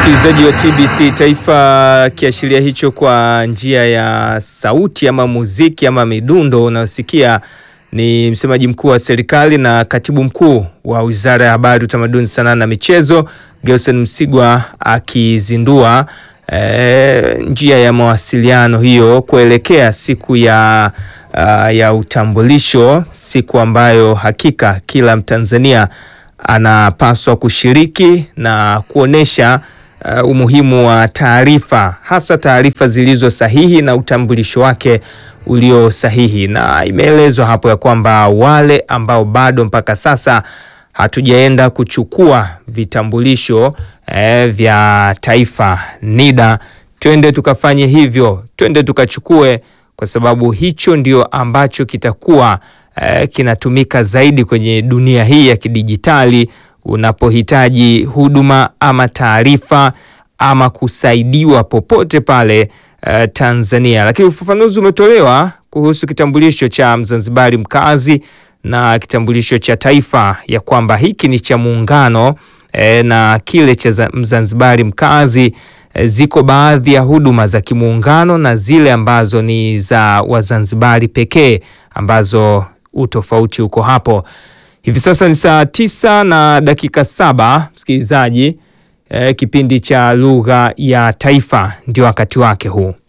Msikilizaji wa TBC Taifa, kiashiria hicho kwa njia ya sauti ama muziki ama midundo unayosikia ni msemaji mkuu wa serikali na katibu mkuu wa Wizara ya Habari, Utamaduni, Sanaa na Michezo, Gerson Msigwa akizindua e, njia ya mawasiliano hiyo kuelekea siku ya, uh, ya utambulisho, siku ambayo hakika kila Mtanzania anapaswa kushiriki na kuonesha uh, umuhimu wa taarifa, hasa taarifa zilizo sahihi na utambulisho wake ulio sahihi. Na imeelezwa hapo ya kwamba wale ambao bado mpaka sasa hatujaenda kuchukua vitambulisho eh, vya taifa NIDA, twende tukafanye hivyo, twende tukachukue, kwa sababu hicho ndio ambacho kitakuwa eh, kinatumika zaidi kwenye dunia hii ya kidijitali unapohitaji huduma ama taarifa ama kusaidiwa popote pale uh, Tanzania. Lakini ufafanuzi umetolewa kuhusu kitambulisho cha Mzanzibari mkazi na kitambulisho cha taifa ya kwamba hiki ni cha muungano eh, na kile cha Mzanzibari mkazi eh, ziko baadhi ya huduma za kimuungano na zile ambazo ni za Wazanzibari pekee ambazo utofauti uko hapo. Hivi sasa ni saa tisa na dakika saba msikilizaji. Eh, kipindi cha lugha ya taifa ndio wakati wake huu.